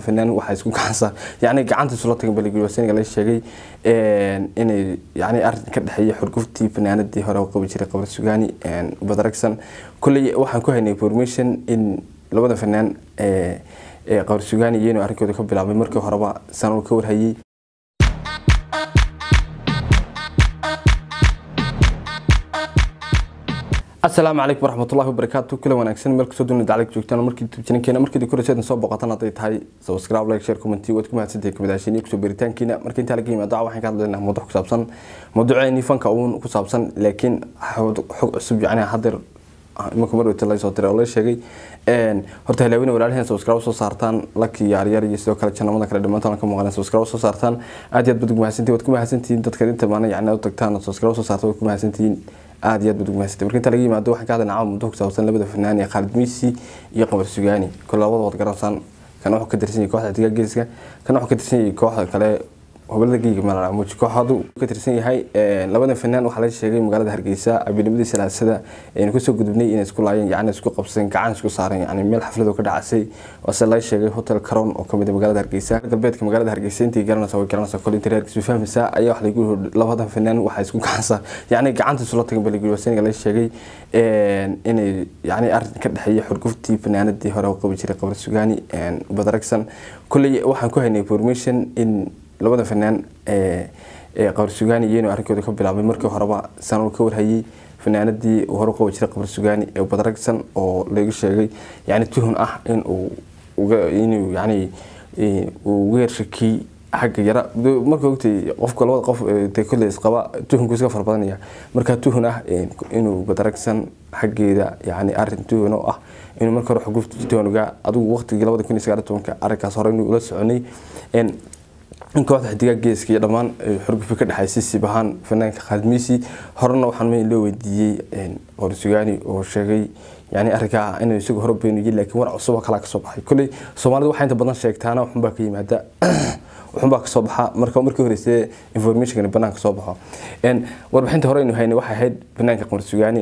fanaan waxaa isku gacansa yani gacanta isula tagan baligulwasaniga la sheegay inay yani arrin ka dhexeeya xurguftii fanaanadii hore u qabi jiray qabar sugaani badaragsan kulley waxaan ku haynay information in labada fanaan qabar sugaani iyanu arrinkooda ka bilaabay markii horeba sanuu ka warhayay asalaamu calaykum waraxmatullahi wabarakaatu kula wanaagsan meel kastoo dunida daclag joogtaan markii tubjinankeena markii korayseedan soo boqotan hadday tahay subscribe like share comment waad ku mahadsantahay kamadaashiniya kusoo beritaankiina marka intaa laga yimaado waxaan ka hadlaynaa mawduuc ku saabsan mawduuceeni fanka uun ku saabsan laakiin xog cusub yacni hadeer imanka mar wata laysoo diray oo la sheegay horta halaawina walaalaheen subscribe soo saartaan laki yaaryar iyo sidoo kale janamada kale dhammaantoona ka muuqaneen subscribe soo saartaan aad iyo aad baad ugu mahadsantihin waad ku mahadsantihiin dadka inta baana yacni u tagtaan subscribe soo saarta waad ku mahadsantihiin aad iyo aad baad ugu mahadsantihin marka inta laga yimaado waxaan ka hadlaynaa caawa muddo ku saabsan labada fanaan ee Khalid Miisi iyo Qamar Sugaani kala labada wad garansaan kan wuxuu ka tirsan yahay kooxda Digaag Geeska kan wuxuu ka tirsan yahay kooxda kale gobolada geega malala muuji kooxdu ka tirsan yahay labada fanaan waxaa la sheegay magaalada hargeysa abinimadii salaasada aynu kasoo gudubnay inay isku laayeen yacni isku qabsadeen gacan isku saareen yacni meel xaflad oo ka dhacasay waase la sheegay hotel caron oo kamid ah magaalada hargeysa galbeedka magaalada hargeysa intii garanaysa way garanaysa kol intii reerkiisu fahmaysa ayaa wax lagu labada fanaan waxaa isku gacansa yacni gacanta isula tagan baligulwasaniga la sheegay inay yacni arrin ka dhexeeya xurguftii fanaanadii hore u qabi jiray qabar sugaani badaragsan kulley waxaan ku haynay information in labada fanaan qabar sugaani iyanu arrinkooda ka bilaabay markii horeba sanuu ka warhayay fanaanadii uu hore u qabi jiray qabar sugaani ee badaragsan oo laga sheegay yani tuhun ah in uu inuu yani uu weershakii xagga yara marka ogtay qofka labada qof de kolley isqaba tuhunku iska fara badanaya markaa tuhun ah inuu badaragsan xaggeeda yani arrin tuhun oo ah inuu marka hore xugufta tuhunga adigu waqtigii labada kun iyo sagaal tobanka arrinkaas hore inuu ula soconay in kooxda xidigaa geeska iyo dhammaan xurgufi ka dhexaysay siib ahaan fanaanka Khalid Miisi horena waxaan mayn loo weydiiyey Qamar Sugaani oo sheegay yani arrinkaa inuu isagu hore beeniyay laakiin war cusub oo kala ka soo baxay kulli Soomaalidu waxay inta badan sheegtaana waxun baa ka yimaada waxun baa ka soo baxa marka markii horeysay information banaanka soo baxo een warbixinta hore inuu haynay waxay ahayd fanaanka Qamar Sugaani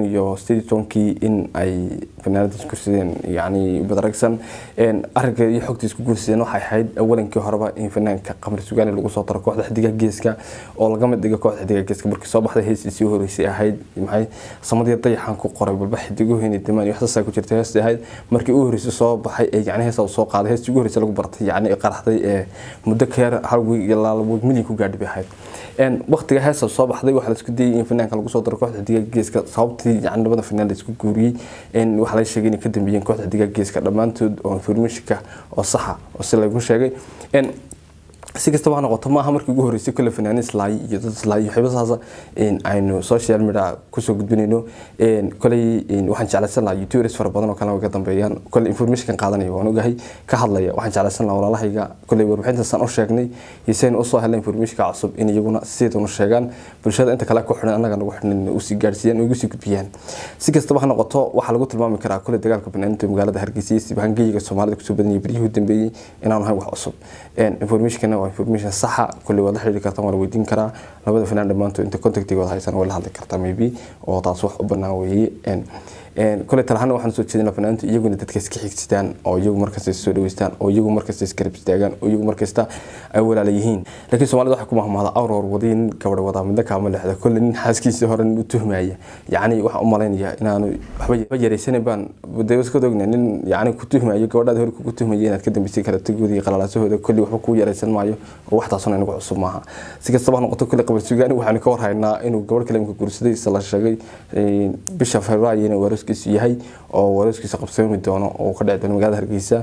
2018 in ay fanaanada isku sideen yani badaragsan een arrinka iyo xogta isku guursadeen waxay ahayd awalankii horeba in fanaanka Qamar Sugaani lagu soo daro kooxda xidiga geeska oo laga mid dhigo kooxda xidiga geeska markii soo baxday heesiisii horeysay ahayd maxay samadii dayaxan ku qoray balba xidigo heenay dimaan wax saas ku jirtay heestii ahayd markii uu horeysay soo baxay ee yani heesa soo qaaday heestii ugu horeysay lagu bartay yani qaraxday ee muddo keer hal wiig ilaa laba wiig milyan ku gaadhay bay ahayd een waqtiga heesa soo baxday waxa la isku dayay in fanaanka lagu soo daro kooxda xidiga geeska sababtii yani labada fanaan la isku guuriyay in waxa la sheegay in ka dambeeyeen kooxda xidiga geeska dhamaantood oo informationka oo saxa oo si lagu sheegay in si kastaba ha noqoto maaha markii ugu horeysay kole fanaanin islaay iyo dad islaay iyo waxyaaba saasa aynu social media kusoo gudbinayno koley waxaan jeclaysan lahaa youtubers fara badan oo kale ka dambeeyaan kole informationkan qaadanaya waan ogahay ka hadlaya waxaan jeclaysan lahaa walaalahayga koley warbixintaasaan u sheegnay iyo saynu usoo helay informationka cusub in iyaguna sideedan u sheegaan bulshada inta kale ku xidhan annaga nagu xidhan usii gaadhsiiyaan ugu sii gudbiyaan si kastaba ha noqoto waxaa lagu tilmaami karaa kole dagaalka banaaninta magaalada hargeysa iyo sibahangeyga soomaalida kusoo badan yahay beryihii dambeeyey inaanu ahayn wax cusub informationkana waa information saxa kulli waad la xiriiri kartaa waa la weydiin karaa labada fanaan dhammaantood inta contactigooda haysan waa la hadli kartaa maybe oo taas wax u bannaan weeye kole talahaan waxaan soo jeedin fanaantu iyaguna dadka iska xigsidaan oo iyagu markasta soo dhaweystaan oo iyagu markasta iskarab istaagaan oo iyagu markasta ay walaala yihiin laakiin soomaalida waxay ku mahmaada awroor wadii nin gabadh wadaa midna kaama leexda kole nin xaaskiisa hore u tuhmaya yacni waxaan u malaynayaa inaanu waxba yaraysanin baan dawska ogna nin yacni ku tuhmayo gabadhaada hore kugu tuhmaya inaad ka dambeysay kala tagooda iyo qalalaasahooda kolli waxba kuu yaraysan maayo oo waxtaasuna inagu cusub maaha si kastaba ha noqoto kole qabar sugaani waxaanu ka warhaynaa inuu gabadh kale imka guursaday isla la sheegay bisha februaayo inuu warooskiisu yahay oo warooskiisa qabsoomi doono oo ka dhici doono magaalada hargeysa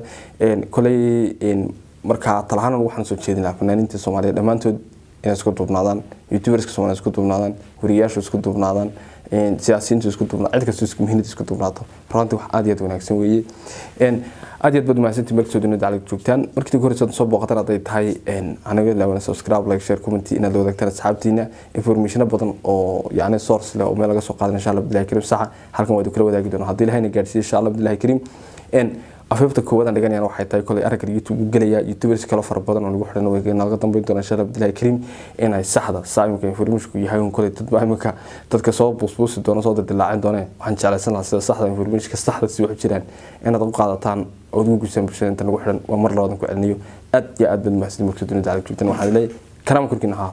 koley markaa talahaan waxaan soo jeedinaa fanaaniinta soomaaliya dhammaantood inay isku duubnaadaan youtuberska soomaaliya isku duubnaadaan wariyaashu isku duubnaadaan siyaasiyiintu isku duubnaadaan cid kastoo isku muhiimada isku duubnaato runtii wax aad iyo aad wanaagsan weeye aad iyo aad baad mahadsantii markii soo dunida daclig joogtaan markii ugu horeysa soo booqatan hadday tahay anaga laawana subscribe like share comment inaad la wadaagtaan asxaabtiina informationo badan oo yacni source leh oo meel laga soo qaadan insha allah abdillahi kariim saxa halkan waa idin kula wadaagi doona haddii ilahayna gaadhsiiyo insha allah abdillahi kariim afiifta koowadan dhiganayaan waxay tahay kolay aragga youtube u gelaya youtubers kale fara badan oo lagu xidhan way naga dambeyn doona insha allah abdillahi kariim inay saxda saa imika informationku yahay un kolay dadba imika dadka soo buusbuusi doona soo dildilaacin doone waxaan jeclaysan lahaa sida saxda informationka saxda si wax jiraan inaad u qaadataan ood ugu guusaan bulshada inta nagu xidhan waa mar labadan ku celiniyo aad iyo aad baad mahadsan markii dunida caalamka joogtaan waxaan leeyahay karaama korkiina haa